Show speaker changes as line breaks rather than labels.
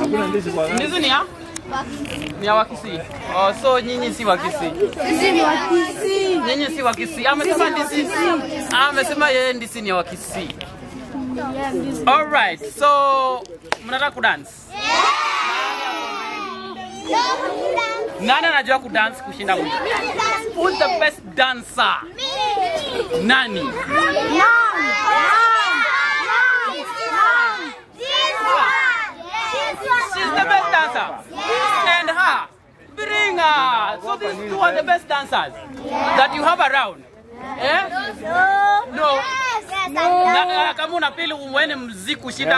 Ndizi ni ya? Ni ya Wakisii. Oh, so nyinyi si Wakisii.
Sisi ni Wakisii.
Nyinyi si Wakisii. Amesema ndizi. Amesema yeye ndizi ni ya Wakisii. Alright, so mnataka kudance? Nani anajua kudance kushinda mwingine? Who's the best dancer? Nani? She's the best dancer. And her. Bring her. So these two are the best dancers that you have around. Eh? No. Na, kama unapili umwene mziki kushinda